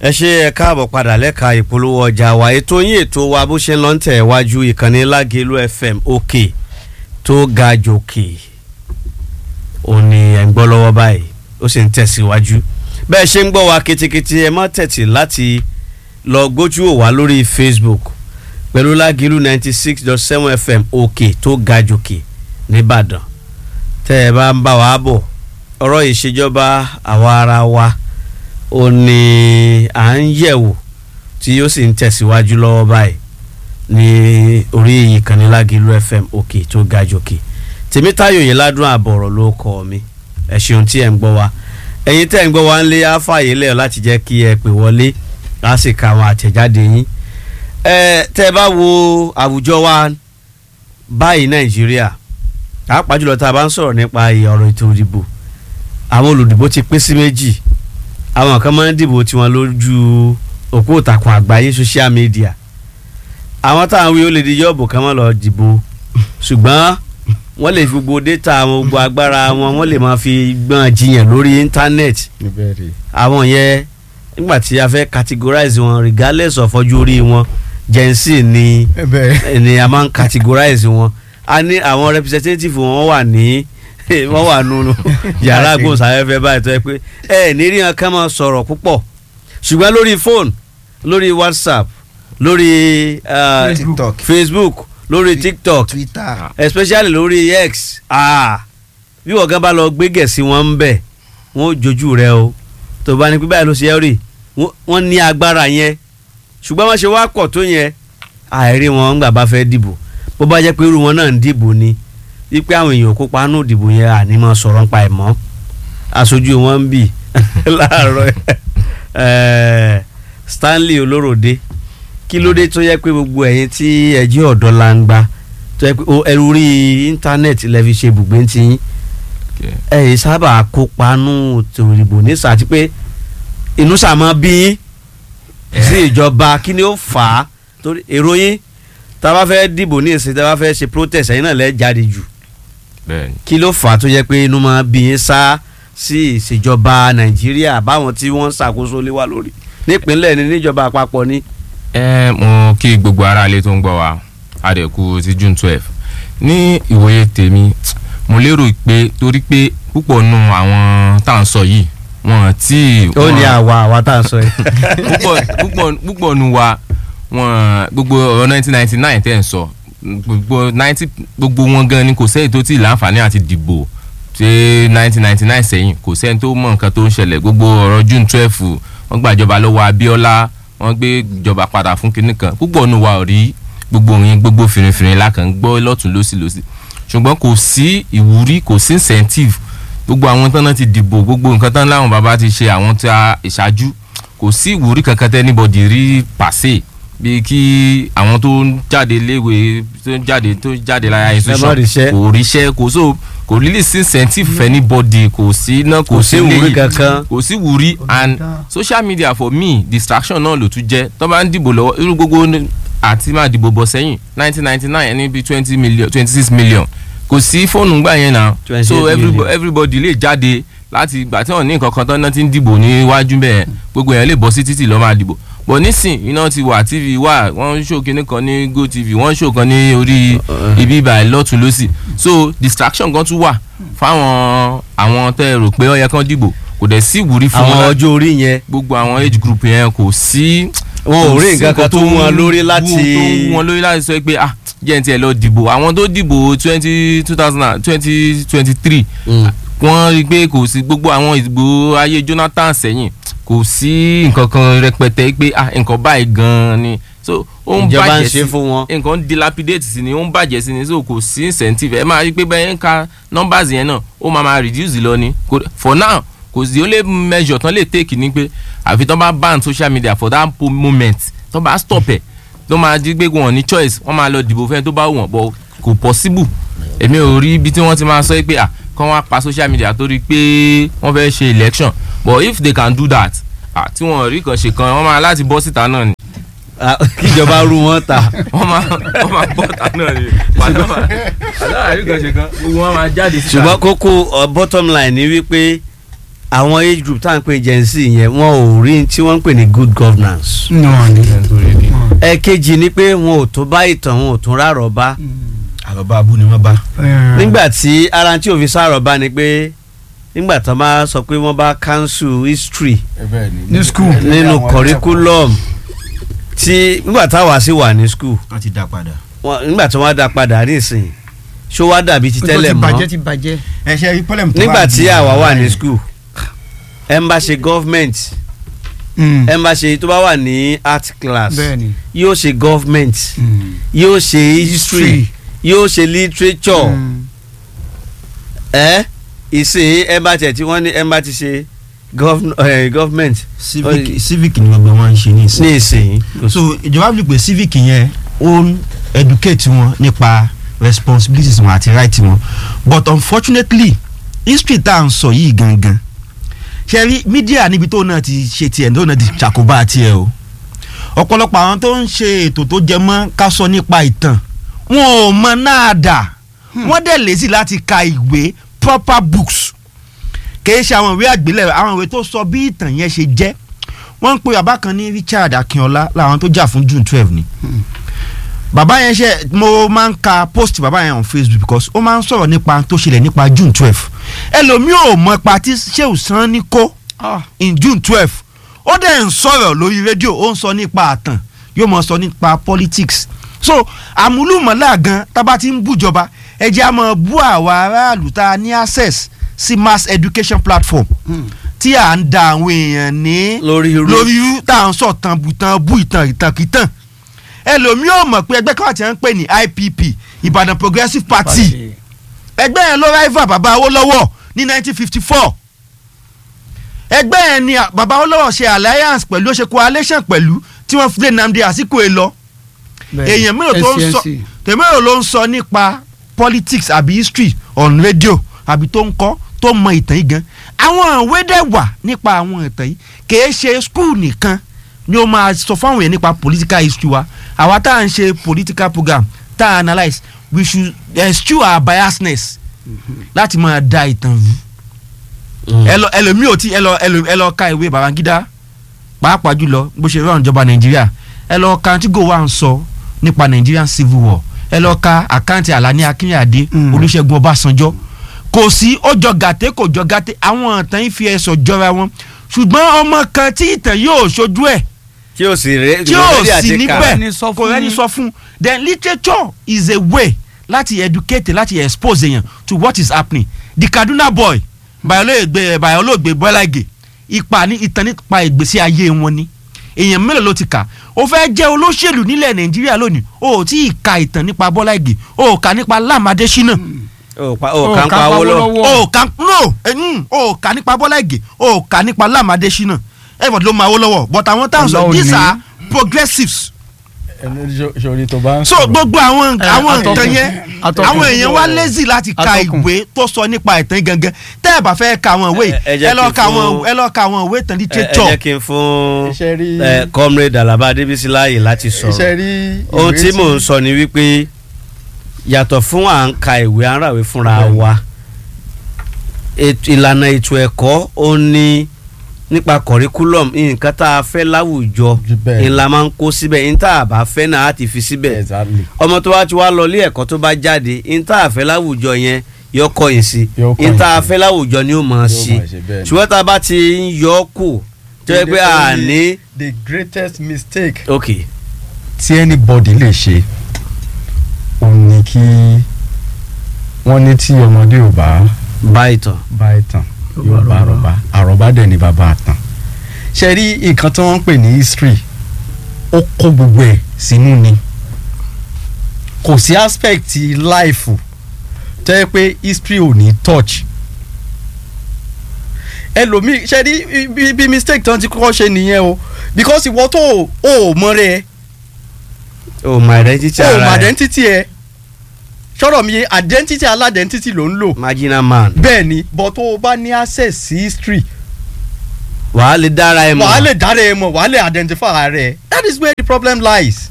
ẹ ṣe ẹ káàbọ̀ padà lẹ́ka ìpolówó ọjà wa ètò yín ètò wa bó ṣe ń lọ ń tẹ̀ wájú ìkànnì lágẹ̀lú fm òkè tó ga jòkè ò ní ẹ̀ ń gbọ́ lọ́wọ́ báyìí ó sì ń tẹ̀síwájú bẹ́ẹ̀ ṣe ń gbọ́ wa kitikiti ẹ má tẹ̀tì láti lọ gbójú ò wá lórí facebook pẹ̀lú lágẹ̀lú ninety six dot seven fm òkè tó ga jòkè nìbàdàn tẹ́ ẹ bá ń bá wa bọ̀ ọ̀rọ̀ ìṣèjọba àwa ara wa ó ní à ń yẹ̀wò tí ó sì ń tẹ̀síwájú lọ́wọ́ báyìí ní orí ìkànnì Lágìlú FM òkè tó ga jòkè Tèmítáyọ̀ yìí ládùn àbọ̀rọ̀ ló kọ́ mi ẹ ṣeun tí ẹ̀ ń gbọ́ wa ẹ̀yin tẹ́ ẹ̀ ń gbọ́ wa ń lé àfààyè lẹ́yọ̀ láti jẹ́ kí ẹ pè wọlé á sì ka àwọn àtẹ̀jáde yín ẹ tẹ́ ẹ bá wo àwùjọ wa báyìí Nàìjíríà pàápàá jùlọ tá a bá ń sọ̀rọ̀ nípa ọ̀rọ̀ ètò ìdìbò àwọn olùdìbò ti pín sí méjì àwọn kan máa ń dìbò tiwọn lójú òpó ìtàkùn àgbáyé social media àwọn táwọn wí ó lè di yọ́ọ̀bù kan máa lọ dìbò ṣùgbọ́n wọ́n lè fi gbogbo data àwọn gbogbo agbára wọn wọ́n lè máa fi gbọ́n jiyàn lórí íńtánẹ́ẹ̀tì àwọn yẹn nígbà tí a fẹ́ categorize wọn regardless of ọjọ́ orí wọn gen z ni ni a máa ń categorize wọn a ní àwọn representative wọn wà ní wọ́n wà nínú yàrá agbóhùnsáfẹ́fẹ́ báyìí tó yẹ pé ẹ ní rí wọn ká máa sọ̀rọ̀ púpọ̀ ṣùgbọ́n lórí fóònù lórí whatsapp lórí uh, TikTok. facebook lórí tiktok twitter especially lórí x ah, bí wọ́n gan bá lọ gbé gẹ̀ẹ́sì wọn ń bẹ̀ wọ́n ó jojú rẹ o tó bá ní pé báyìí ló ṣe é rí wọ́n ní agbára yẹn ṣùgbọ́n wọ́n ṣe wá pọ̀ tó yẹn àìrí wọn ńgbà bá fẹ́ dìbò bó bá jẹ́ pé irú wọn náà ń dìbò ni wípé àwọn èèyàn kópa nù ìdìbò yẹn àní máa sọ̀rọ̀ nípa ẹ̀ mọ́ aṣojú wọn ń bì láàárọ̀ ẹ̀ Stanley Olóròdé kí ló dé tó yẹ pé gbogbo ẹ̀yin tí ẹ jẹ́ ọ̀dọ́ la ń gba tó yẹ pé ẹrú rí íńtánẹ́ẹ̀tì lẹ́ fi ṣe ibùgbé ń tiyín ẹ yìí sábà kópa nù ìdìbò ní sàtí pé inú sàmọ́ bí yín sí ìjọba kí ni ó fà á torí èrò yín tá a bá fẹ́ dìbò ní ìsìn tá a bá fẹ́ ṣe protest ẹ̀yin náà lẹ́ jáde jù bẹ́ẹ̀ni kí ló fà á tó yẹ pé inú máa bí yín sá sí ìṣèjọba nàìjíríà báwọn tí wọ́n ń ṣàkóso lé wa lórí nípínlẹ̀ ní níjọba àpapọ̀ ní. ẹ mo kí gbogbo ara ilé tó ń gbọ́ wa adẹ̀kú ti june twelve ní ìwòye tèmi mo lérò pé torí pé púpọ̀ nù àwọn tá à ń sọ yìí wọn tí. ó ní àwa àwa tá à ń sọ yìí. púpọ̀ púpọ̀ púpọ̀ nù wa wọn gbogbo ọ̀rọ̀ nineteen ninety nine tẹ́ ẹ̀ ń sọ gbogbo ninety gbogbo wọn gan ni kò sẹ́yìn tó ti láǹfààní àti dìbò ṣé nineteen ninety nine sẹ́yìn kò sẹ́yìn tó mọ nǹkan tó ń ṣẹlẹ̀ gbogbo ọ̀rọ̀ june twelve wọ́n gbàjọba lọ́wọ́ Abíọ́lá wọ́n gbé ìjọba padà fún kinní kan púpọ̀ nù wa ò rí gbogbo yín gbogbo fìrìfìrì la kàn ń gbọ́ lọ́tún lọ́sì lọ́sì ṣùgbọ́n kò sí ìwúrí kò sí incentive gbogbo àwọn tán náà ti dìbò gbogbo nǹkan tán láwọn bàbá ti ṣe àwọn tí a ìṣáájú kò sí ìwúrí kankan tẹ́ anybody rí pàṣẹ bíi kí àwọn tó ń jáde léwe tó ń jáde tó ń jáde lára institution ríṣẹ́. kò ríṣẹ́ kò so kò really sí incentive for anybody kò sí iná kò kò sí ìwúrí léyìí kankan. kò sí wúrí and social media for me distraction náà ló tún jẹ́ tó bá ń dìbò lọ́wọ́ irú gbogbo ní- àti máa dìbò bọ̀ sẹ́yìn nineteen ninety nine ẹni bíi twenty million twenty six million kò sí fóònù gbà yẹn náà 28 so everybody, million. everybody lè jáde láti ìgbà tí wọn ní nǹkan kan tán náà ti ń dìbò níwájú bẹ́ẹ̀ gbogbo yẹn lè bọ́ sí títì lọ́ọ́ máa dìbò bọ̀ nísìn iná ti wà tv wà wọ́n ń ṣó kinní kan ní gotv wọ́n ń ṣó kan ní orí ibi ìbà lọ́tún lọ́sì so distraction kan tún wà fáwọn àwọn tẹ́ ẹ rò pé ó yẹ kán dìbò kò dẹ̀ sí ìwúrí fún àwọn wọn ọjọ́ orí yẹn gbogbo àwọn age group yẹn kò sí wọn ò kò rí sí nǹkan kan tó mú wọn lórí láti tó mú wọn lórí láti sọ pé ah jẹ́ n tiẹ̀ lọ dìbò àwọn tó dìbò twenty two thousand and twenty twenty three Mm. wọ́n rí i pé kò sí gbogbo àwọn ìdìbò ayé Jonathan sẹ́yìn kò sí nǹkan kan rẹpẹtẹ pé ah nǹkan báyìí gan-an ni so ó ń ìjọba ń bàjẹ́ ṣe sí fún wọn. nǹkan ń dilapidate sí ni ó ń bàjẹ́ sí ni so kò sí incentive ẹ máa rí i pé bẹ́ẹ̀ ń ka numbers yẹn náà ó máa máa reduce lọ ni Kò- for now kò sí ó lè measure tán lè take ni pé àfi tán bá ban social media for that po- moment tán bá stop ẹ̀ tó máa di pé wọn ní choice wọ́n máa lọ dìbò fẹ́ni tó bá wù wọ́n but kò possible èmi ò rí ibi tí wọ́n ti máa sọ pé à kán wá pa social media torí pé wọ́n fẹ́ ṣe election but if they can do that ah tí wọ́n rí kan ṣe kan wọ́n máa láti bọ́ síta náà ni Ah, kíjọba rú wọn ta. wọ́n máa wọ́n máa bọ́ ta náà ni pàdánù àdáwà rí kan ṣe kan gbogbo wọn máa jáde síta. ṣùgbọ́n kókó uh, bottom line ni wípé àwọn age group tá à ń pè gen z yẹn wọn ò rí tí wọ́n ń pè ní good governance. nù wọn ni. ẹ̀kejì ni pé wọn ò tó bá ìtàn wọn ò tún rárọ̀ bá. àròbá abú ni wọ́n bá. nígbà tí ara tí òfin sárọ̀ bá ni pé nígbà tó máa sọ pé wọ́n bá cancel history ní school. nínú curriculum tí nígbà táwa sì wà ní school wọ́n ti dá padà. wọn- nígbà tí wọ́n dá padà nísìnyí ṣó wá dàbí ti tẹ́lẹ̀ tó ti bàjẹ́ mọ́ ti bàjẹ́. ẹ ṣe rí pọ́lẹ́mù tó nígbà wà tí ní- àwa wà ní school ẹ ń bá ṣe government Mm. ẹ ń bá ṣe tó bá wà ní art class bẹ́ẹ̀ni. yóò ṣe government Mm. yóò ṣe history yóò ṣe literature Mm. ẹ ìsìn ẹ bá tẹ̀ tí wọ́n ní ẹ bá ti ṣe gov- eh, government civic civic ni gbogbo wọn ń ṣe ní ìsìn. ní ìsìn kò sí- so ìjọba bí pé civic yẹn ó ń educate wọn nípa responsibilities wọn àti right wọn but unfortunately history tá à ń sọ yìí gangan ṣe rí media níbi tó náà ti ṣe tiẹ̀ tó náà ti ṣàkóbá tiẹ̀ o ọ̀pọ̀lọpọ̀ àwọn tó ń ṣe ètò tó jẹ mọ́ ká sọ nípa ìtàn wọn ò mọ náà dà wọ́n dẹ̀ lésì láti ka ìwé proper books kìí ṣe àwọn ìwé àgbélẹ̀ àwọn ìwé tó sọ bí ìtàn yẹn ṣe jẹ́ wọ́n ń pe bàbá kan ní Richard Akínọlá làwọn tó jà fún June twelve ni bàbá yẹn ṣe mo máa ń ka post bàbá yẹn on Facebook because ó máa ń sọ̀rọ̀ nípa tó ṣẹlẹ̀ nípa June twelve ẹlòmíì ò mọ ipa tí Shehu Sani kó Ah. in June twelve ó dẹ̀ ń sọ̀rọ̀ lórí rédíò ó ń sọ nípa àtàn yóò mọ̀ sọ nípa politics so àmúlùmọ́lá gan tábà ti ń bújọba ẹ jẹ́ á máa bú àwa aráàlú tá a ní access sí mass education platform Mm. tí à ń da àwọn èèyàn ní lórí irú lórí irú tá à ń sọ tán bùtán bú ìtàn ìtànkìtàn ẹlòmíì ò mọ̀ pé ẹgbẹ́ kan àti ẹ̀ ń pè ní IPP Ìbàdàn Progressive Party ẹgbẹ́ yẹn ló rival bàbá Awólọ́wọ̀ ní 1954 ẹgbẹ́ yẹn ni bàbá Awólọ́wọ̀ ṣe alliance pẹ̀lú ó ṣe coalition pẹ̀lú tí wọ́n fi lé Nnamdi Azikiwe lọ Bẹ́ẹ̀ni. èèyàn mélòó tó ń sọ SCNC. tèmérò ló ń sọ nípa politics àbí history on radio àbí tó ń kọ́ tó mọ ìtàn yìí gan àwọn ìwé dẹ̀ wà nípa àwọn ìtàn yìí kìí ṣe school nìkan ni ó máa sọ fáwọn èèyàn nípa political history wa àwa tá à ń ṣe political program tá à analyse we should eschew our biasness láti máa da ìtàn rú Mm. ẹ lọ ẹlòmíì ò tí ẹ lọ ẹlò- ẹ lọ ka ìwé Babangida pàápàá jùlọ bó ṣe rán ìjọba Nàìjíríà ẹ lọ ka tí gòwà ń sọ nípa Nigerian civil war ẹ lọ ka àkáǹtì Àlàní Akínyàdé Mm. Olúṣẹ́gun Ọbásanjọ́ kò sí ó jọ gàté kò jọ gàté àwọn ìtàn yìí fi ẹsọ̀ jọra wọn ṣùgbọ́n ọmọ kan tí ìtàn yóò ṣojú ẹ̀ tí ó sì rẹ tí ò ready sí àti kà. níbẹ̀ Kò rẹ́ni sọ kò fún rẹ́ni yín. sọ fún then literature is a way láti educate láti expose èèyàn to what is happening the Kaduna boy bayolóògbé bayolóògbé Bọ́lá Ìgè ipa ní ìtàn nípa ìgbésí ayé wọn ni èèyàn mélòó ló ti kà ó fẹ́ jẹ́ olóṣèlú nílẹ̀ Nàìjíríà lónìí ó ò tí ì ka ìtàn nípa Bọ́lá Ìgè ó ò kà nípa Lam Adésínà ó pa- Ó ó kà ń kà pa ń pa owó lọ. Awólọ́wọ̀. ó ò kà no eh, mm, ó ò kà nípa Bọ́lá Ìgè ó ò kà nípa Lam Adésínà everybody ló máa wó lọ́wọ́ but àwọn táwọn sọ Ọlọ́run these ni. are progressives sori tó bá ń so gbogbo àwọn Eh, àwọn atọ́kùn. nǹkan yẹn Atọ́kùn. àwọn èèyàn wá lazy láti ka Atọ́kùn. ìwé tó sọ nípa ìtàn gangan tẹ́ ẹ bá fẹ́ ka àwọn ìwé Ẹ- ẹ jẹ́ ẹ lọ kí n ka àwọn fún- ẹ lọ ka àwọn ìwé ìtàn ẹ ẹ literature jẹ́ kí n fún Iṣẹ́ rí- eh, comrade Alaba Adébísí láàyè láti iṣẹ́ sọ̀rọ̀ rí ohun ìwé tí mò ń sọ ni wípé yàtọ̀ fún à ń ka ìwé à ń ràwé fúnra wa ètò- ìlànà ètò ẹ̀kọ́ ó ní nípa curriculum nǹkan tá a fẹ́ láwùjọ Ju bẹ́ẹ̀. ńlá máa ń kó síbẹ̀ ní tá a bá fẹ́ náà á ti fi síbẹ̀ exactly ọmọ tó bá ti wá lọ ilé ẹ̀kọ́ tó bá jáde ní tá a fẹ́ láwùjọ yẹn yọ kọ̀yìn sí Yóò kọ̀yìn ní tá a sí. fẹ́ láwùjọ ni ó mọ̀ ọ́ Yóò sí máa ṣe bẹ́ẹ̀ ni. ṣùgbọ́n tá a bá ti ń yọ ọ́ kù tó yẹ pé a ní. the greatest mistake ok tí anybody lè ṣe òun ni kí wọ́n ní tí ọmọdé ò bá báyìí tán. bá ìtàn yóò bá àròbá àròbá dẹ̀ ní bàbá àtàn ṣe rí nǹkan tí wọ́n ń pè ní history ó kó gbogbo ẹ̀ sínú ni kò sí aspect life tó yẹ pé history ò ní touch ẹlòmíì ṣe rí bí bí mistake tí wọ́n ti kọ́kọ́ ṣe nìyẹn o because ìwọ tó o ò mọ rẹ o my identity o ò mọ ara ẹ identity ẹ sọ̀rọ̀ mi yé identity aládẹ́ntity ló ń lò marginal man bẹ́ẹ̀ ni but tó o bá ní access sí history wàá lè dára ẹ mọ̀ wàá lè dára ẹ mọ̀ wàá lè identify ara ẹ that is where the problem lies.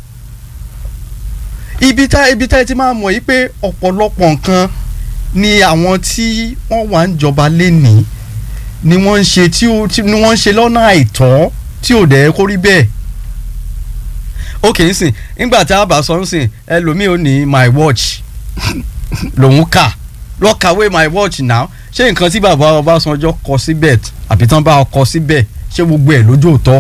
ibi tá ibi tá ẹ ti máa mọ̀ yìí pé ọ̀pọ̀lọpọ̀ nǹkan ni àwọn tí wọ́n wà ń jọba lénìí ni wọ́n ń ṣe tí ó tí ni wọ́n ń ṣe lọ́nà àìtọ́ tí ò dẹ̀ kó rí bẹ́ẹ̀ ok nsìn nígbà tí a bá sọ nsìn ẹlòmíì ò ní my watch lòun kà lọ kàwé my watch now ṣé nǹkan tí bàbá Ọbásanjọ́ kọ síbẹ̀ àbí tán bá kọ síbẹ̀ ṣé gbogbo ẹ̀ lójú òótọ́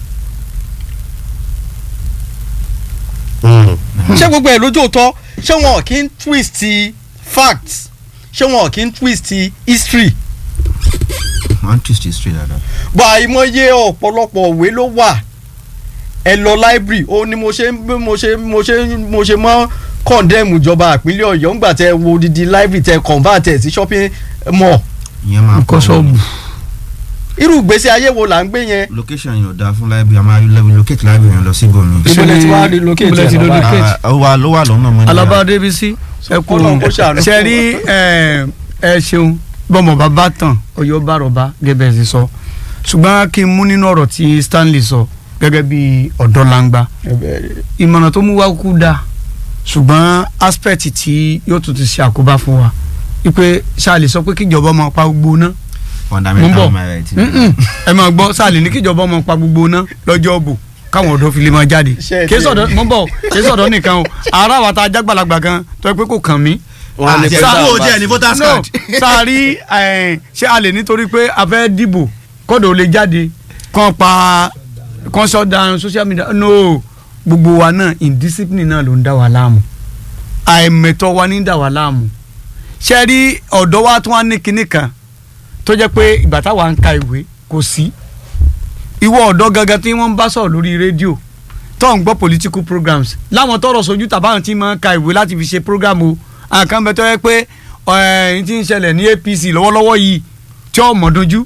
ṣé gbogbo ẹ̀ lójú òótọ́ ṣé wọn kì í twist facts ṣé wọn kì í twist history one twist is straight dada. bọ̀ àìmọye ọ̀pọ̀lọpọ̀ òwe ló wà ẹ lọ library ó ní mo ṣe ń mo ṣe mo ṣe mo ṣe mọ́ condemn ìjọba ìpínlẹ̀ ọ̀yọ́ ńgbà tẹ wo odidi library tẹ convert ẹ sí shopping mall ìyẹn máa nǹkan ṣọ́ọ̀bù irú ìgbésí ayé wo là ń gbé yẹn location yẹn ò dáa fún library a máa relocate library yẹn lọ sí ibòmí. Ibo lẹ ti wá relocate ibo lẹ ti ẹ̀ lọ báyìí? relocate? Ah, ó wà ló wà lọ́nà mọ́ ní alaba débísí ẹ kú Ọlọ́run kó ṣàánú fún ṣe rí ẹ ẹ ṣeun bọ́mọ̀ bàbá tán ọyọ́ bá rọ̀bá gẹ́gẹ́ bí sọ ṣùgbọ́n kí n mú nínú ọ̀rọ̀ tí Stanley sọ gẹ́gẹ́ bí ọ̀dọ́ langba ìmọ̀ràn tó mú wá kú dáa ṣùgbọ́n aspect tí yóò tún ti ṣe àkóbá fún wa wípé ṣáàlì sọ pé kíjọba ọmọ pa gbogbo ná Mo ń fundamental bọ̀. human right. Mm-mm. ẹ máa gbọ́ ṣáàlì ní kíjọba ọmọ pa gbogbo ná lọ́jọ́ òbò káwọn ọ̀dọ́ fi lè máa jáde Ṣé ẹ kí ti- sọ̀dọ̀ mọ́ bọ̀ kí sọ̀dọ̀ nìkan o ara wa ta jágbàlagbà gan tó yẹ pé kò kàn mí wọn á ní pé àti tá a ẹ̀fọ́ bá jẹ́ ní voters no card. sáàrí ẹ̀, ṣé a lè nítorí pé a fẹ́ dìbò kọ́dọ̀ ò lè jáde kàn pa kàn shut down social media no gbogbo wa náà indiscipline náà ló ń dá wa láàmú àìmẹ̀tọ́ wa ní dá wa láàmú ṣe rí ọ̀dọ́ wa tún wá ní kinní kan tó jẹ́ pé ìgbà táwa ń ka ìwé kò sí ìwọ ọ̀dọ́ gangan tí wọ́n ń bá sọ̀rọ̀ lórí rédíò tó ń gbọ́ political programs láwọn tọrọ sojú tàbáwọn tí máa ń ka ìwé láti fi ṣe program o àwọn kan bẹ tó yẹ pé ẹ̀ẹ́n tí ń ṣẹlẹ̀ ní APC lọ́wọ́lọ́wọ́ yìí tí ó mọ̀ dojú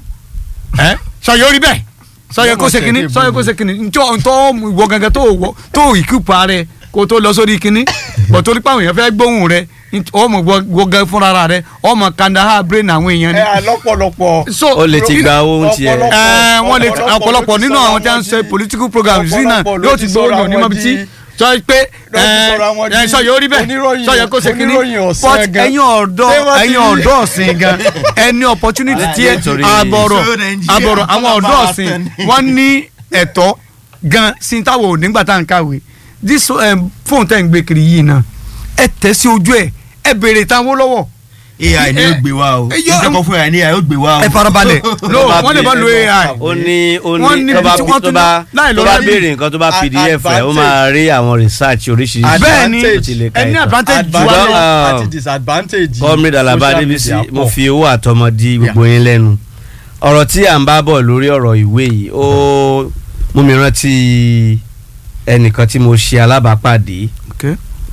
ẹ́ sọyọ orí bẹ́ẹ̀ sọyọ kó ṣe kínní sọyọ kó ṣe kínní ntọ́ ntọ́ ìwọ gangan tó wọ tó ìkúpa rẹ kó tó lọ sórí kínní bọ̀ torí pé àwọn èèyàn fẹ́ gbóhùn rẹ ọmọ gbọgàn fúnra rẹ ọmọ kandahar brain àwọn èèyàn ni. ẹ lọ́pọ̀lọpọ̀ so ó lè ti gba owó tiẹ̀ Ọpọlọ- ẹ wọ́n lè ọ̀pọ̀lọpọ̀ ọ̀pọ̀lọpọ̀ ló ti nínú sọ̀rọ̀ àwọn tí wọ́n ń àwọn ṣe di- political programs sí náà ọ̀pọ̀lọpọ̀ ló yóò ti ti sọ̀rọ̀ gbóhùn ní àwọn mọ́bí tí di- sọ pé ló ti sọ̀rọ̀ àwọn ẹ di sọ yóò rí bẹ́ẹ̀ oníròyìn- sọ yẹ kó ṣe kínní oníròyìn ọ̀sán but gan. ẹ̀yin ọ̀dọ́ Ṣé wọ́n ti ẹ̀yin rí? ọ̀dọ́ ọ̀sìn gan ẹni opportunity tí ẹ nítorí- àbọ̀rọ̀ So Nigeria àbọ̀rọ̀ àwọn kọ́ ọ̀dọ́ máa ọ̀sìn tẹ̀ ní. wọ́n ní ẹ̀tọ́ gan sí táwọn ò nígbà tá à ń kàwé this um, phone tẹ̀ ń gbé kiri yìí náà ẹ tẹ̀ sí ojú ẹ̀ ẹ béèrè táwọn lọ́wọ́ AI ni ó gbé wa o ẹ yọ- ìjọba fún AI ni AI ó gbé wa o. ẹ farabalẹ̀ no bá wọ́n lè bá lo AI ó ní ó Wọ́n ní níbi tó bá tí wọ́n tó tún bá láì lọ tó bá láì- béèrè nǹkan tó bá Ad- pdf rẹ̀ ó advantage. máa rí àwọn research oríṣiríṣi bẹ́ẹ̀ ni tó ti lè ka ẹni ìtàn. advantage ju wa Ṣùgbọ́n, lọ. ah, àti disadvantage. comrade alaba social adébísí media mo pọ̀. fi owó àtọmọdí gbogbo yín lẹ́nu ọ̀rọ̀ tí à ń bá bọ̀ lórí ọ̀rọ̀ ìwé yìí ó mú mi rántí ẹnìkan tí mo ṣe alábàápàdé Okay.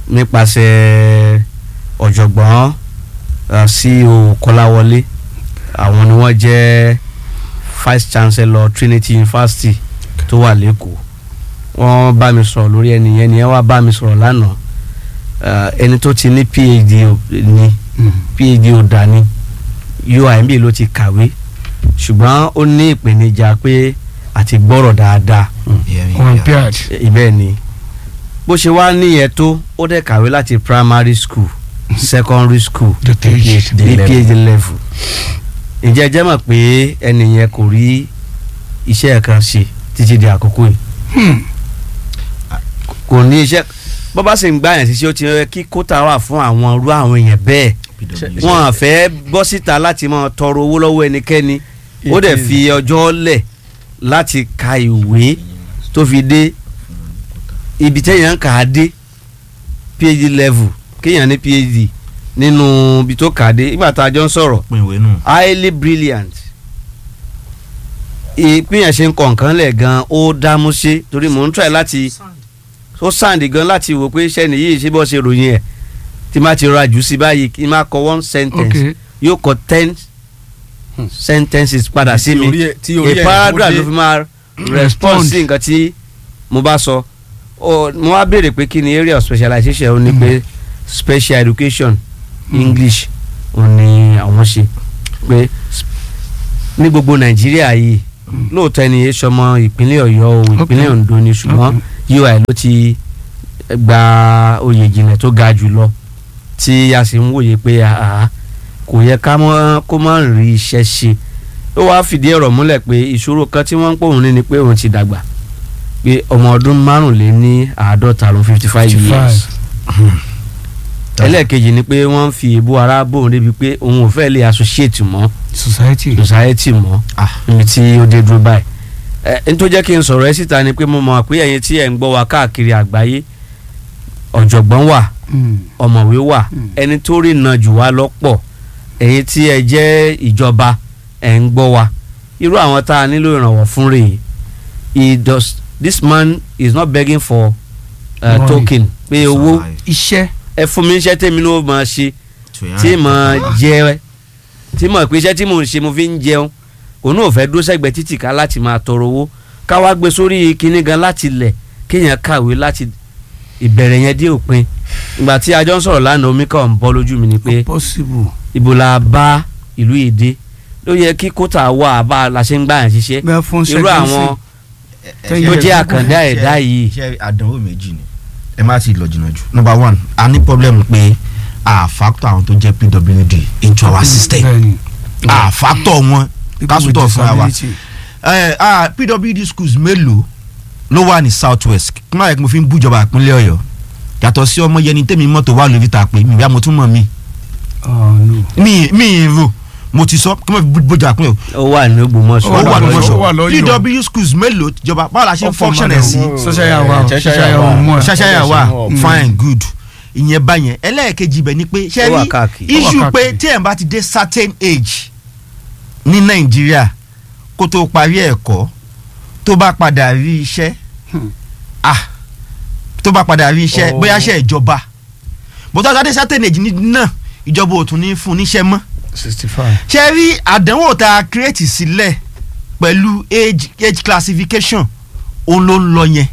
nípasẹ̀ ọ̀jọ̀gbọ́n uh, CEO kọ́láwọlé àwọn ni wọ́n jẹ́ vice chancellor trinity university tó wà lẹ́kọ̀ọ́ wọ́n bá mi sọ̀rọ̀ lórí ẹni yẹn ni ẹ wá bá mi sọ̀rọ̀ lánàá uh, ẹni tó ti ní phd ò- ní phd ò dání UIMB ló ti kàwé ṣùgbọ́n ó ní ìpèníjà pé àti gbọ́rọ̀ dáadáa Yeah, yeah. olympiad ibẹ̀ ni bó ṣe wá níyẹn tó ó dẹ̀ kàwé láti primary school secondary school The PhD ní level. phd level ǹjẹ́ ẹ jẹ́ mọ̀ pé ẹni yẹn kò rí iṣẹ́ kan ṣe títí di àkókò yìí kò ní iṣẹ́ bó bá sì ń gbà yẹn síṣẹ́ ó ti yẹ kí kóta wà fún àwọn irú àwọn èèyàn bẹ́ẹ̀ PW. wọn à fẹ́ bọ́ síta láti máa tọrọ owó lọ́wọ́ ẹnikẹ́ni ó dẹ̀ fi ọjọ́ lẹ̀ láti ka ìwé tó fi dé ibi téèyàn ń kà á dé phd level kéèyàn ní phd nínú ibi tó kà á dé nígbà tá a jọ ń sọ̀rọ̀ pin ìwé nù. highly brilliant ìpínyàn ṣe ń kọ̀ nǹkan lẹ̀ gan ó dámú ṣe torí mò ń try láti ó sàǹdì gan láti wò pé iṣẹ́ nìyí ṣé bọ́ ṣe ròyìn ẹ̀ tí má ti rọra jù sí báyìí kí n má kọ one sentence okay yóò kọ ten sentences padà sí mi Tí orí ẹ̀- tí orí ẹ̀ a paragraph ó dé. ló fi máa respond sí nǹkan tí mo bá sọ Ó- mo wá béèrè pé kí ni area of specialization ó ní pé special education english ó ní àwọn ṣe pé s- ní gbogbo nàìjíríà yìí lóòótọ́ ẹni yẹn sọmọ ìpínlẹ̀ ọ̀yọ́ o ìpínlẹ̀ Okay. ondo ni ṣùgbọ́n ui ló ti gba oyè ìjìnlẹ̀ tó ga jù lọ tí a sì ń wòye pé àá kò yẹ ká mọ́ kó má rí iṣẹ́ ṣe ó wáá fìdí ọ̀rọ̀ múlẹ̀ pé ìṣòro kan tí wọ́n ń pòun ní ni pé òun ti dàgbà pé ọmọ ọdún márùnléní àádọ́ta ló fifty five years ẹlẹ́ẹ̀kejì ni pé wọ́n ń fi èébú ara bòun débi pé òun ò fẹ́ lè associate mọ́ society. society mọ́ Ah. níbi tí ó dé dúró báyìí ẹ n tó jẹ́ kí n sọ̀rọ̀ ẹ síta ni pé mo mọ̀ pé ẹ̀yin tí ẹ̀ ń gbọ́ wa káàkiri àgbáyé ọ̀jọ̀gbọ́n wà Mm. ọ̀mọ̀wé wà Mm. ẹni tó rí iná jù wá lọ́pọ̀ ẹ̀yin tí ẹ jẹ́ ìjọba ẹ̀ ń gbọ́ wa irú àwọn tá a nílò ìrànwọ́ fún rèé he does this man is not begging for uh, Money. token pé owó iṣẹ́. ẹ fún mi iṣẹ́ tèmi ló máa ṣe tí mo jẹ tí mo pé iṣẹ́ tí mo ń ṣe mo fi ń jẹun òun náà fẹ́ dúró sẹ́gbẹ̀ẹ́ títì ká láti máa tọrọ owó ká wá gbé sórí kinní gan láti lẹ̀ kéèyàn kàwé láti ìbẹ̀rẹ̀ yẹn dé òpin ìgbà tí a jọ ń sọ̀rọ̀ lánàá omi kan ń bọ́ lójú mi ni pé possible. ibo la bá ìlú èdè ló yẹ kí kóta wà bá a la ṣe ń gbà yàn ṣiṣẹ́ bẹ́ẹ̀ fún irú àwọn tó jẹ́ àkàndá ẹ̀dá yìí ṣe àdánwò méjì ni ẹ má ti lọ jìnnà jù number one a ní problem pé a factor àwọn tó jẹ́ pwd into our system bẹ́ẹ̀ni. a factor wọn People with kásùtọ̀ fúnra wa disability. ẹ ah pwd schools mélòó ló wà ní south west kí máa yẹ kí mo fi ń bújọba ìpínlẹ̀ ọ̀yọ́ yàtọ̀ sí ọmọ yẹni tẹ́mi mọ́tò wà lórí ta pé mi ìyá mo tún mọ̀ mi Oh, no. mi mi ì rò mo ti sọ kí mo fi bújọba ìpínlẹ̀ ọ̀yọ́ ó wà ní Ògbómọ̀ṣọ́ ó wà lọ́yọ̀. lọ́wọ́ ó wà lọ́yọ̀. pw schools mélòó tìjọba báwo la ṣe ń Ó function fọmọ ẹ̀ rẹ̀ sí wò. Ṣẹ̀ṣẹ̀ wà, Ṣẹ̀ṣẹ̀ ṣẹ̀ṣẹ̀ wà. wà, mú ẹ̀. ṣaṣaya wa Mm. fine good ìyẹn báyẹn ẹlẹ́ẹ̀kejì bẹ̀ ni pé ṣe Ó wà rí káàkiri. Ó wà issue pé káàkiri. tí ẹ̀ bá ti dé certain age ní nàìjíríà kó tó parí ẹ̀kọ́ tó bá padà rí iṣẹ́ Hmm. ah tó bá padà rí iṣẹ́ Oh. bóyá iṣẹ́ ìjọba bótá tó dé certain age ní náà ìjọba ò tún ní fún níṣẹ́ mọ́ sixty five. ṣe rí àdánwò tá a create sílẹ̀ pẹ̀lú age age classification òun ló ń lọ yẹn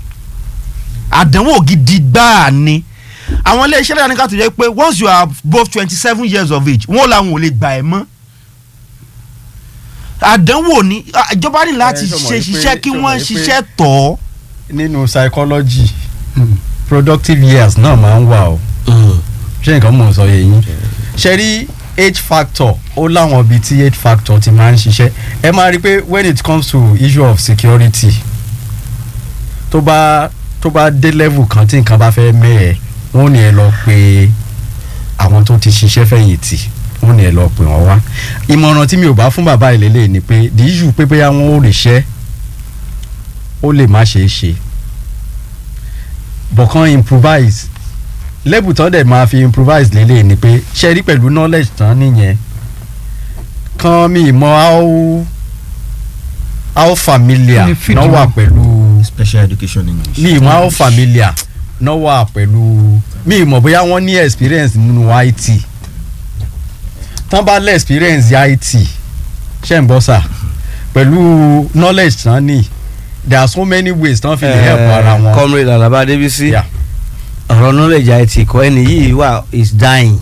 àdánwò gidi gbáà ni àwọn iléeṣẹ́ lẹ́yìn ká tó jẹ́ pé once you are above twenty seven years of age wọ́n làwọn ò lè gbà ẹ́ mọ́ àdánwò ni ah, ìjọba ní láti Eh, ṣọmọ ṣe yìí pé- ṣiṣẹ́ kí ṣọmọ wọ́n yìí pé- ṣiṣẹ́ tọ̀ ọ́ nínú psychology productive years náà máa ń wà o ṣé nǹkan mò ń sọ yẹn yín ṣe rí age factor ó láwọn ibi tí age factor ti máa ń ṣiṣẹ́ ẹ máa rí i pé when it comes to issue of security tó bá tó bá dé level kan tí nǹkan bá fẹ́ mẹ́ẹ̀ wọ́n ní ẹ lọ pé àwọn tó ti ṣiṣẹ́ fẹ̀yìntì wọ́n ní ẹ lọ pè wọ́n wá ìmọ̀ràn tí mi ò bá fún bàbá ìlélẹ̀ ni pé the issue pé bóyá wọn ò ríṣẹ́ ó lè má ṣeé ṣe but kan improvise level tán dẹ̀ máa fi improvise lélẹ̀ ni pé ṣe rí pẹ̀lú knowledge tán nìyẹn kan mi mọ how how familiar Benefit náà wà wọn. pẹ̀lú special education english. mi mọ how familiar náà wà pẹ̀lú mi mọ̀ bóyá wọ́n ní experience nínú IT tán bá lé experience IT ṣe ń bọ́ sà pẹ̀lú knowledge tán ní there are so many ways tán fi lè help ara wọn. comrade alaba adébísí Yeah. ọ̀rọ̀ knowledge àìtì kọ́ ẹni yìí wà is dying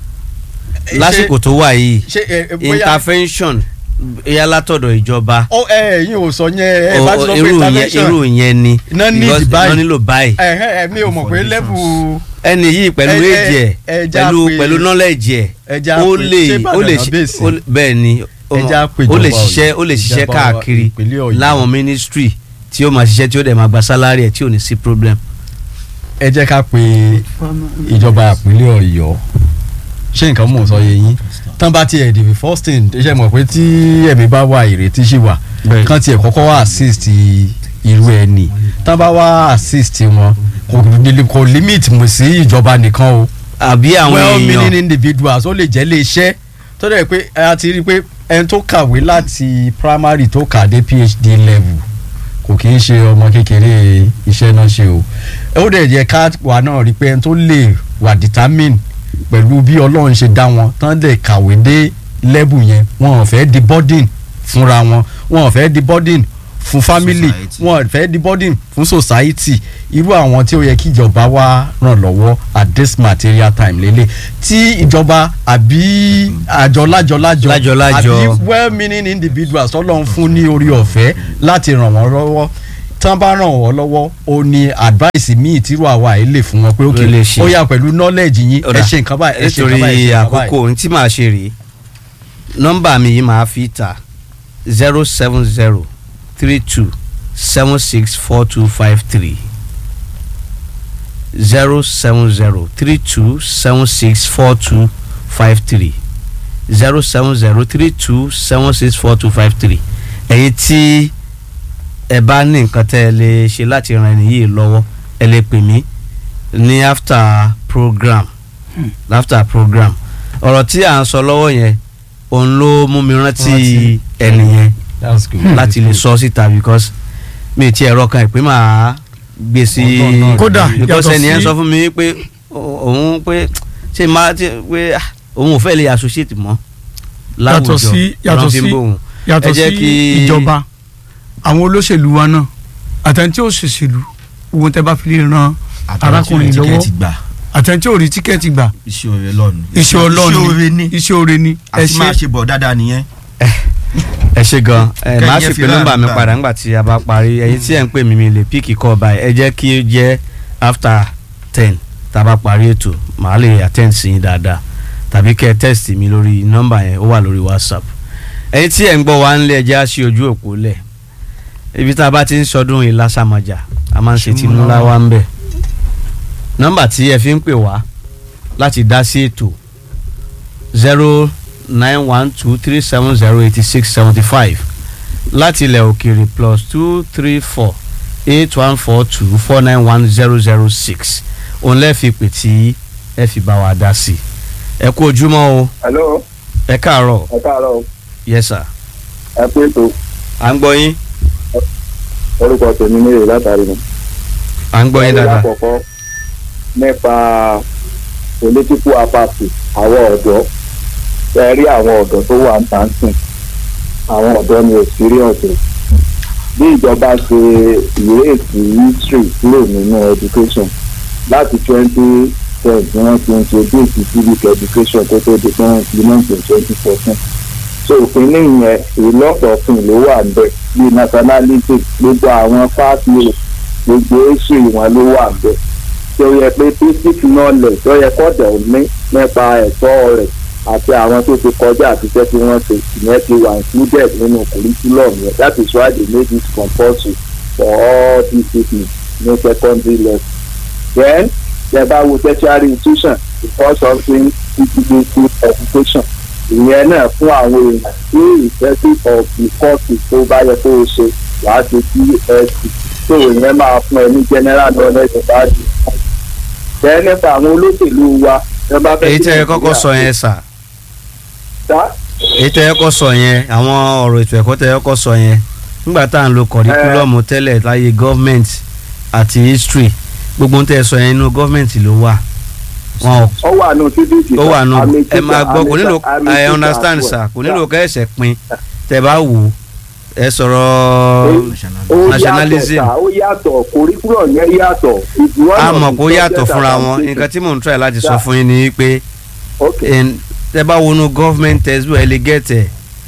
lásìkò tó wà yìí ṣe ẹ ẹ, bóyá intervention ẹ̀yà látọ̀dọ̀ ìjọba ó ẹ ẹ̀yin ò sọ yẹn ẹ bá ti o- sọ pé irú yẹn intervention irú yẹn ni Iná need because báyìí. iná nílò báyìí ẹ ẹ ẹ mi ò mọ̀ pé level ẹni yìí pẹ̀lú Ẹ- ẹ- èjì ẹ̀ ẹ já pẹ̀lú pé- pẹ̀lú knowledge ẹ̀ ẹ já ó pé- lè ṣé ó lè Ìbàdàn ṣe bẹ́ẹ̀ sí? ó lè- bẹ́ẹ̀ ni ó ẹ já pé ó lè ìjọba ṣiṣẹ́ ó lè ṣiṣẹ́ ìjọba káàkiri ìpínlẹ̀ Ọ̀yọ́. láwọn ministry tí ó máa ṣiṣẹ́ tí ó dẹ̀ máa gba salary ẹ̀ tí ò ní sí problem. ẹ jẹ́ ká pe ìjọba ìpínlẹ̀ Ọ̀yọ́ ṣé nǹkan mò ń sọ yé yín tán bá tiẹ̀ the first thing ṣe mọ̀ pé tí ẹ̀mí bá wà ìrètí sì wà Bẹ́ẹ̀. kán tiẹ̀ kọ́kọ́ wá assist irú ẹni tán bá wá assist wọn kò kò limit mu sí ìjọba nìkan o àbí àwọn well meaning èèyàn individuals ó lè jẹ́ lé iṣẹ́ tó dẹ̀ pé a ti rí i pé ẹni tó kàwé láti primary tó kà dé phd level kò kì í ṣe ọmọ kékeré iṣẹ́ náà ṣe o ó dẹ̀ yẹ ká wà náà rí i pé ẹni tó lè wà determine pẹ̀lú bí ọlọ́run ṣe dá wọn tán dẹ̀ kàwé dé level yẹn wọn ò fẹ́ di burden fúnra wọn wọn ò fẹ́ di burden fún family Society. wọn ò fẹ́ di burden fún society irú àwọn tí ó yẹ kí ìjọba wá ràn lọ́wọ́ at this material time lélẹ̀ tí ìjọba àbí àjọ lájọ-lájọ Lájọ-lájọ. àbí well meaning individuals tọ́lọ́run fún ní orí ọ̀fẹ́ láti ràn wọ́n lọ́wọ́ tán bá ràn wọ́n lọ́wọ́ ó ní advice míì tírú àwa yìí lè fún wọn pé Ló lè ok ṣe. ó yà pẹ̀lú knowledge yín ẹ Ọ̀dà, ṣe nǹkan báyìí ẹ ṣe nǹkan nítorí báyìí ẹ ṣe nǹkan àkókò báyìí. ohun tí màá ṣe rèé nọ́mbà mi yìí màá fi ta zero seven zero three two seven six four two five three zero seven zero three two seven six four two five three zero seven zero three two seven six four two five three ẹ̀yin tí ẹ bá ní nǹkan tẹ́ ẹ lè ṣe láti ran ẹni yìí lọ́wọ́ ẹ lè pè mí ní after program after program ọ̀rọ̀ tí à ń sọ lọ́wọ́ yẹn òun ló mú mi rántí Rántí. ẹni yẹn that's good. láti lè sọ síta because mi ti ẹ̀rọ kan ìpín máa gbé sí Ọgbọ́n náà Kódà, because yàtọ̀ ẹni yẹn sí- sọ fún mi pé ó- òun pé ṣé máa ti pé ah, òun ò fẹ́ lè associate mọ́ láwùjọ Yàtọ̀ sí- yàtọ̀ Ọlọ́run fi ń sí- bòun. yàtọ̀ Ẹ jẹ́ sí kí- ìjọba àwọn olóṣèlú wa náà àtẹ̀ntí òṣèṣèlú owó tẹ bá fi lè ran arákùnrin lọ́wọ́ tíkẹ́ẹ̀tì gbà àtẹ̀ntí ò rí tíkẹ́ẹ̀tì gbà iṣẹ́ òre lọ́nu iṣẹ́ ọlọ́run iṣẹ́ òre ní iṣẹ́ oore ni ẹ àti máa ṣe ṣe bọ̀ dáadáa nìyẹn. ẹ ṣe gan ẹ Kẹ́yìn máa ẹ sì fi pé nọ́mbà mi ráàlú padà nígbà tí a bá parí ẹ̀yin tí ẹ ń pè mí mi lè píìkì kọ báyìí ẹ jẹ́ kí ó jẹ́ after ten tá a bá parí ètò màá lè attend sí yín dáadáa tàbí kẹ́ ẹ text mi lórí nọ́mbà yẹn ó wà lórí whatsapp ẹ̀yin tí ẹ ń gbọ́ wa ń lé ẹ jẹ́ á ṣí ojú òpó lẹ̀ ibi tá a bá ti ń sọdún ìlàsàmọ̀jà a máa ń ṣe tìmúlá wa ń bẹ̀ nọ́mbà tí ẹ fi ń pè wá láti dá sí ètò zero nine one two three seven zero eighty six seventy five láti ilẹ̀ òkèèrè plus two three four eight one four two four nine one zero zero six òun lẹ́ẹ̀fi pè tí ẹ fi bá wa dá sí ẹ kú ojúmọ́ o hello ẹ káàárọ̀ ẹ káàárọ̀ o. yes sir ẹ pé ètò à ń gbọ́ yín orúkọ tèmi ní èrè látàrí mi. à ń gbọ́ yín dáadáa lákọ̀ọ́kọ́ nípa political apathy àwọn ọ̀dọ́ ẹ rí àwọn ọ̀dọ́ tó wà ń tà ń sìn àwọn ọ̀dọ́ ni experience o. bí ìjọba ṣe ìrètí history kúrò nínú education láti twenty ten ni wọ́n ti introduce civic education tó tó di pé wọ́n implement in twenty fourteen so òfin nìyẹn ìlọ́pọ̀fin ló wà níbẹ̀ bí nationality gbogbo àwọn fáàtì gbogbo èsì wọn ló wà níbẹ̀ tí ó yẹ pé basic knowledge tó yẹ kọ́dọ̀ ní nípa ẹ̀tọ́ rẹ̀ àti àwọn tó ti kọjá àtijọ́ tí wọ́n ṣe ìyẹn ti wà included nínú curriculum yẹn that is why they made it compulsory for all disciplines ní secondary level then yẹ bá wo tertiary institution before something teaching education ìyẹn náà fún àwọn èèyàn tí ìfẹ́sí of the course tó bá yẹ kó o ṣe wàá ṣe tsc tó ìyẹn máa fún ẹ ní general knowledge about it. bẹ́ẹ̀ nípa àwọn olóṣèlú wa ẹ bá fẹ́ èyí kí tẹ́ ẹ kọ́kọ́ Nàìjíríà sọ yẹn sà dá èyí tẹ́ ẹ kọ́kọ́ sọ yẹn àwọn ọ̀rọ̀ ètò ẹ̀kọ́ tẹ́ ẹ kọ́kọ́ sọ yẹn nígbà tá à ń lo kọ̀ríkúlọ̀mù tẹ́lẹ̀ láyé gọ́ọ̀mẹ̀ntì àti history gbogbo ń tẹ́ ẹ sọ yẹn inú gọ́ọ̀mẹ̀ntì ló wà wọn ò ó wà nù cdc ó wà nù ẹ máa gbọ́ kò nílò I understand sir kò nílò kẹ́ ẹ̀sẹ̀ pin tẹ́ bá wò ó ẹ sọ̀rọ̀ ó nationalism. yàtọ̀ sá ó yàtọ̀ curriculum yẹn yàtọ̀. If you want a to mọ̀ kó be yàtọ̀ subject fúnra and wọn teaching. nǹkan tí mò ń try láti sọ Yeah. fún yín ni pé Okay. ẹn- tẹ́ bá wọnú government textbook ẹ lè gẹ̀tẹ̀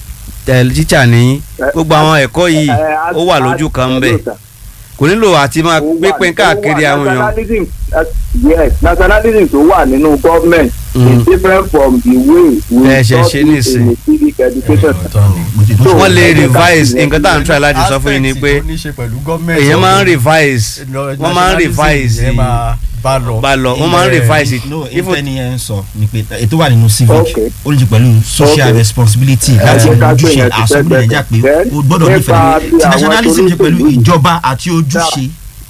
tẹ̀ tíṣà ní gbogbo àwọn ẹ̀kọ́ yìí Eh, ó wà lójú kan ń bẹ̀ hello, sir. kò nílò àti máa Ó wà- pínpín káàkiri ó wà àwọn èèyàn nationalism uh, yes nationalism tó wà nínú government Mm. is different from the way we Ẹ ṣe taught ṣe it nísìn. in the civic education. So, wọ́n lè ẹ jẹ́ ká revise sì nǹkan tá à ń try láti sọ fún yín ni pé èèyàn máa ń revise wọ́n máa ń revise bá lọ bá lọ wọ́n máa ń revise it no Even- ìfẹ́ ni ẹ ń sọ ni pé ètò wà nínú civic Okay. ó ní ju pẹ̀lú social Okay. responsibility Ẹ láti jẹ́ ká gbé ojúṣe yẹn sí àsọ̀gbìn sẹ́gbẹ̀ẹ́ nàìjíríà pé kan. o gbọ́dọ̀ Nípa nífẹ̀ẹ́ ti tí àwọn nationalism ṣe pẹ̀lú olóṣèlú. ìjọba àti ojúṣe.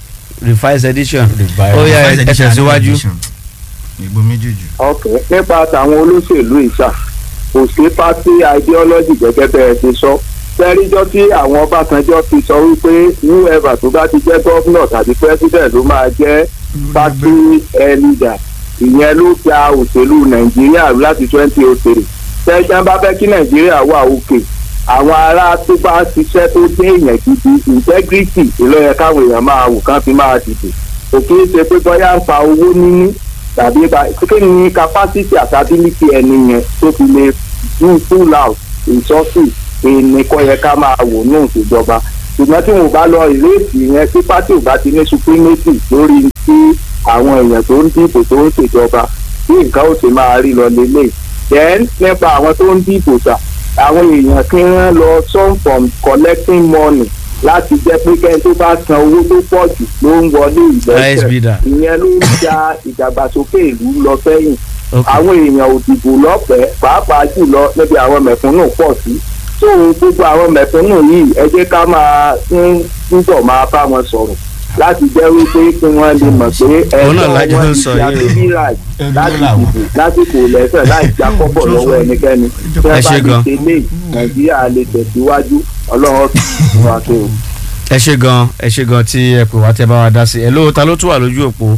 revise edition Revise. ó yá Advice ẹ edition, tẹ̀síwájú edition. ìgbó méjèèjì. ok nípa tàwọn olóṣèlú ìṣà kò sí pátí ideology gẹ́gẹ́ bẹ́ẹ̀ ti sọ tẹ́ríjọ́ tí àwọn Ọbásanjọ́ ti sọ wípé whoever tó bá ti jẹ́ gọ́vnọ̀ tàbí president ló máa jẹ́ party eh, leader ìyẹn ló gba òṣèlú Nàìjíríà láti twenty oh three tẹ́jọ́ bá fẹ́ kí Nàìjíríà wà òkè àwọn ará tó bá ṣiṣẹ́ tó dé èèyàn gidi integrity ló yẹ káwọn èèyàn máa wò kán fi máa dìbò òkè ṣe pé bóyá ń pa owó níní tàbí ba kí ni capacity àti ability ẹni yẹn tó fi lè do full out resources èèní kọ́ yẹ ká máa wò ní ìṣèjọba ṣùgbọ́n tí mo bá lọ ìrètí yẹn tí pátì ò bá ti ní supremacy lórí tí àwọn èèyàn tó ń dìbò tó ń ṣèjọba bí nǹkan ó ti máa rí lọ lélẹ̀ then nípa àwọn tó ń dìbò sà àwọn èèyàn kí wọ́n lọ turn from collecting money láti jẹ́ pé kẹ́ni tó bá san owó tó pọ̀ jù ló ń wọlé Highest bidder. ìgbésẹ̀ ìyẹn ló ń ja ìdàgbàsókè ìlú lọ sẹ́yìn ok àwọn èèyàn ò dìbò lọ́fẹ̀ẹ́ pàápàá jùlọ níbi àwọn mẹ̀kúnnù pọ̀ sí tó gbogbo àwọn mẹ̀kúnnù yìí ẹ jẹ́ ká máa ń túbọ̀ máa bá wọn sọ̀rọ̀ láti jẹ́ wípé kí wọ́n lè mọ̀ pé Òun náà ẹ̀tọ́ lájọ wọn ń ti sọ di yìí o. abíbíra láti dìbò lásìkò lẹ́sẹ̀ láì já kọ́bọ̀ lọ́wọ́ ẹnikẹ́ni tí Ẹ wọ́n ṣé bá gan. ti ṣe lé nàìjíríà lè tẹ̀síwájú ọlọ́run fún wa tó. ẹ ṣe gan ẹ ṣe gan tí ẹ pè wá tẹ bá wa dá sí ẹ ló ta ló tún wà lójú òpó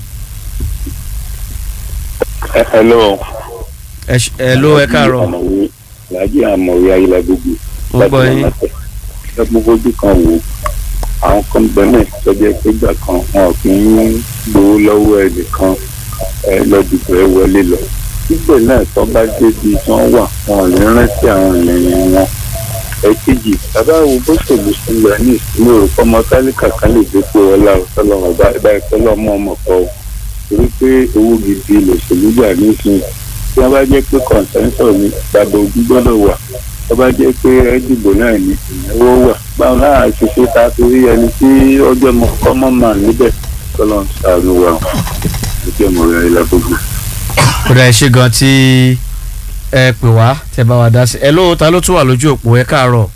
hello. ẹ ṣ- ẹ ló ẹ káàárọ̀ làájì àmọ̀wé ayélujágbogbo mo gbọ́ yín ẹ gbogbo ojú kan wò àwọn kan bẹ́ẹ̀ tọ́jú pé ìgbà kan wọn kì í gbowó lọ́wọ́ ẹnìkan ẹ lọ́dìbò ẹ wọlé lọ síbẹ̀ náà tó bá débi tí wọ́n wà wọn ò ní rántí àwọn ènìyàn wọn ẹ̀kejì bàbá wo bó ṣèlú sílẹ̀ ní ìsinmi òrùkọ́ ọmọ tálíkà kan lè dé pé ọlá ọ̀sọ́lọ́mọ bá ìpẹ́lẹ́ ọmọ ọmọ kọ́ ọ torí pé owó gidi lòṣèlú gbà nísìnyí tí wọ́n bá jẹ́ pé kọ̀ǹsẹ́ńsọ̀ ni bàbá ojú gbọ́dọ̀ wà tó bá jẹ́ pé ẹ́dìbò náà ní ìnáwó wà báwo náà ṣe ṣe ta torí ẹni tí ọjọ́ mọ kọ́mọ́ mà níbẹ̀ tọ́lọ́ ń sàánú wa ọjọ́ mọ̀ rẹ̀ ilẹ̀ gbogbo. kódà ẹ ṣe gan tí ẹ pè wá tẹ bá wa dá sí ẹ ló ta ló tún wà lójú òpó ẹ káàárọ̀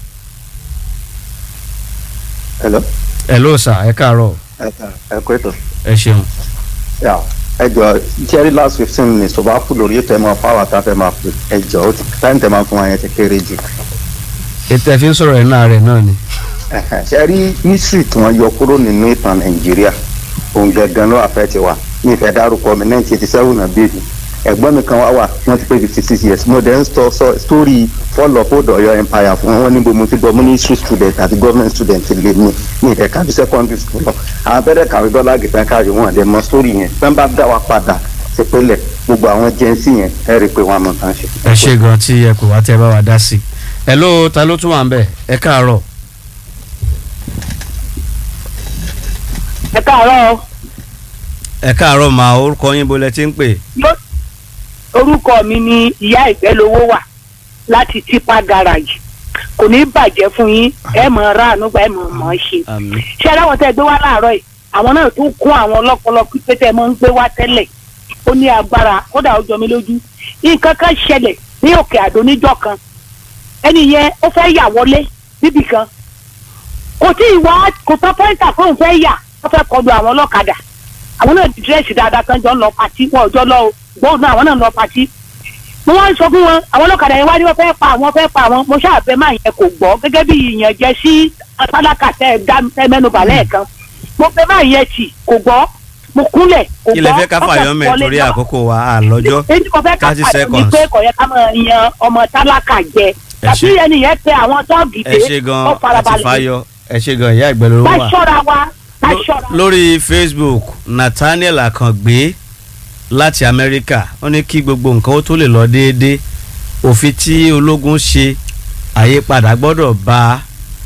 hello ẹ ló sà ẹ káàárọ̀ ẹ kú ètò ẹ ṣeun yà ẹ jọ jerry last fifteen minutes tó bá kú lórí ètò ẹ máa fáwọn àtàfẹ́ máa pè ẹ jọ ó ti táyìn tẹ máa fún wa yẹn ti kéré jù ètò ẹ fi ń sọ̀rọ̀ ẹ̀ náà rẹ̀ náà ni Ẹhẹn, ṣe rí history tí wọ́n yọ kúrò nínú ìtàn nàìjíríà òun gangan ló àfẹ́ ti wa ní ìfẹ́ dárúkọ mi nineteen eighty seven náà bèbí ẹ̀gbọ́n mi kan wá wà wọ́n ti pé fifty six years mo dẹ̀ ń sọ sọ story fall of old Ọ̀yọ́ empire fún wọn níbo mo ti gbọ́ mo ní history student àti government student lè ní ní ìfẹ́ kájú secondary school lọ àwọn fẹ́rẹ̀ kàwé dọ́là gẹ̀fẹ́ káàrí wọn àdẹ mọ story yẹn fẹ́ bá dá wa padà ṣe pélẹ̀ gbogbo àwọn jẹ́nsì yẹn ẹ rí i pé wọ́n á mọ̀ tán ṣe. ẹ ṣe gan tí ẹ pè wá tẹ bá wa dá sí ẹ ló ta ló tún wà ń bẹ̀ ẹ káàárọ̀ ẹ káàárọ̀ o. ẹ káàárọ̀ máa orúkọ yín bolẹ̀ tí ń pè Ló- orúkọ mi ni ìyá ìfẹ́lówó wà láti tipa garage kò ní bàjẹ́ fún yín ẹ mọ̀ ọ́ ráàánú gba ẹ mọ̀ ọ́ mọ̀ ọ́ ṣe. àmín ṣé aláwọ̀ tẹ́ ẹ gbé wá láàárọ̀ yìí àwọn náà tún kún àwọn ọlọ́pọlọ pípé tẹ́ ẹ mọ̀ ń gbé wá tẹ́lẹ̀ ó ní agbára kódà ó jọ mí lójú nǹkan kan ṣẹlẹ̀ ní òkè àdó níjọ́ kan ẹni yẹn ó fẹ́ yà wọlé níbì kan kò tí ì wá kò tán pọ́ńtà fóun fẹ́ yà wọ́n fẹ́ kọlu àwọn ọlọ́kadà àwọn náà di dírẹ́sì dáadáa kan jọ ń lọ pàtí wọn ò jọ lọ o gbóhùn náà àwọn náà ń lọ pàtí mo wá ń sọ fún wọn àwọn ọlọ́kadà yẹn wá ní wọ́n fẹ́ pa àwọn fẹ́ pa àwọn mo ṣáàbẹ̀ máa yẹn kò gbọ́ gẹ́gẹ́ bí ìyànjẹ sí tálákà tẹ́ ẹ dá ẹ mẹ́nubà lẹ́ẹ̀kan mo fẹ́ máa yẹn tì kò gbọ́ mo kúnlẹ̀ kò gbọ́ kí lẹ fẹ́ ká ọkọ̀ fàyọ́ mẹ́ wọlé torí náà. àkókò wa àlọ́jọ́ èyí tí mo fẹ́ ká 30 pàdé ni seconds. pé kò yẹ ká máa yan ọmọ tálákà jẹ Ẹ tàbí ṣé. ẹni yẹn tẹ àwọn tọ́ọ̀gì ẹ dé ṣe gan ó àti farabalẹ̀ fáyọ ẹ ṣe gan ìyá ìgbẹ́ ló ká wà. ṣọ́ra wa ká Ló- ṣọ́ra. lórí facebook nathaniel akàngbé láti amẹ́ríkà ó ní kí gbogbo nǹkan ó tó lè lọ déédéé òfin tí ológun ṣe àyípadà gbọ́dọ̀ bá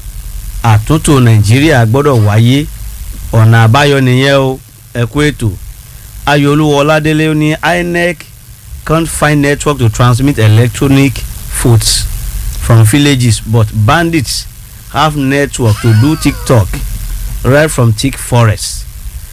àtúntò nàìjíríà gbọ́dọ̀ wáyé ọ̀nà àbáyọ nìyẹn o ẹ kú ètò ayọ̀olúwa ọládélé ó ní inec can't find network to transmit electronic votes from villages but bandits have network to do tiktok right from thick forest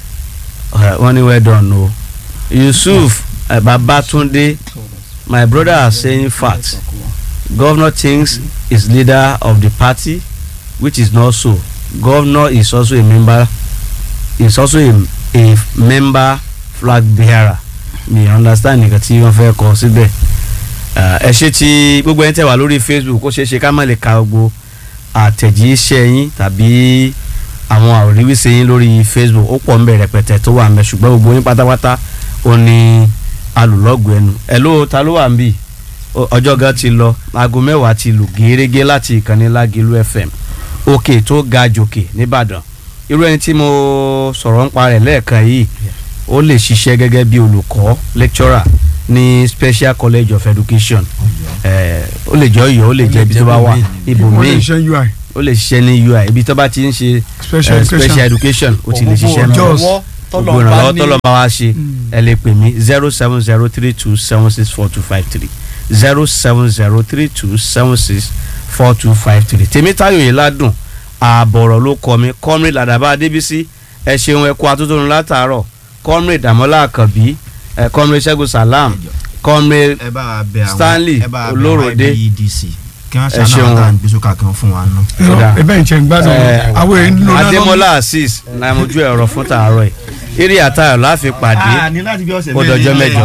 uh, wọ́n ní well done o yusuf uh, babatunde my brother are saying fact governor thinks is leader of the party which is not so governor is also a member is also a, a member flag bearer mi understand nǹkan tí wọ́n fẹ́ kọ síbẹ̀ Uh, ẹ ṣe ti gbogbo ẹni tẹ́ wà lórí facebook ó ṣeé ṣe ká má lè ka gbogbo àtẹ̀jíṣẹ́ yín tàbí àwọn àríwísẹ́ yín lórí facebook ó pọ̀ ńbẹ̀ rẹpẹtẹ tó wà ńbẹ̀ ṣùgbọ́n gbogbo yín pátápátá ó ní alùlọ́gùn ẹnu ẹ ló ta ló wà ń bì Ó- ọjọ́ gan ti lọ aago mẹ́wàá ti lù gẹ́rẹ́gẹ́ láti ìkànnì lágìlú fm òkè tó ga jòkè nìbàdàn irú ẹni tí mo sọ̀rọ̀ ń pa rẹ̀ lẹ́ẹ̀kan yìí ó lè ṣiṣẹ́ gẹ́gẹ́ bí olùkọ́ lecturer ní special college of education ẹ̀ ó lè jẹ́ ọ̀yọ́ ó lè jẹ́ ibi tó bá wà wọ́n ibòmíì lè ṣe ui ó lè ṣiṣẹ́ ní ui ibi tó bá ti ń ṣe special eh, education. special education ó ti lè ṣiṣẹ́ Ògbógbò náà Jos. gbogbo ìrànlọ́wọ́ tọ́lọ́ bá wá ṣe Mm. ẹ lè pè mí zero seven zero three two seven six four two five three zero seven zero three two seven six four two five three tèmítáyò yìí ládùn ààbọ̀rọ̀ ló kọ mi comrade ladaba adébísí ẹ ṣeun ẹ kú atótónu látàárọ̀ comrade damola àkànbí ẹ comrade ṣẹ́gun salam comrade ẹ bá wa bẹ àwọn Stanley ẹ bá wa bẹ àwọn Olóròdé. ẹgbẹ́ EDC kí wọ́n Ẹ ṣàánú ṣeun. àwọn táwọn gbèsòkà kan fún wa ná. Kódà. ẹ bẹ́ẹ̀ ń ṣe ń gbádùn ẹ, àwọn èèyàn ń lo náà adémọlá azeez náà mojú ẹ̀rọ fún tàárọ̀ yìí eré àtayọ̀ láfi pàdé ní láti bí ọ̀sẹ̀ ó dọjọ́ mẹ́jọ.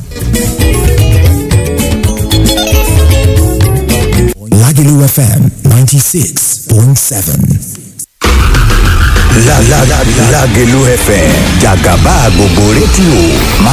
Lagelu FM 96.7. La la la Lagelu FM Jagaba gbogbo rédíò máa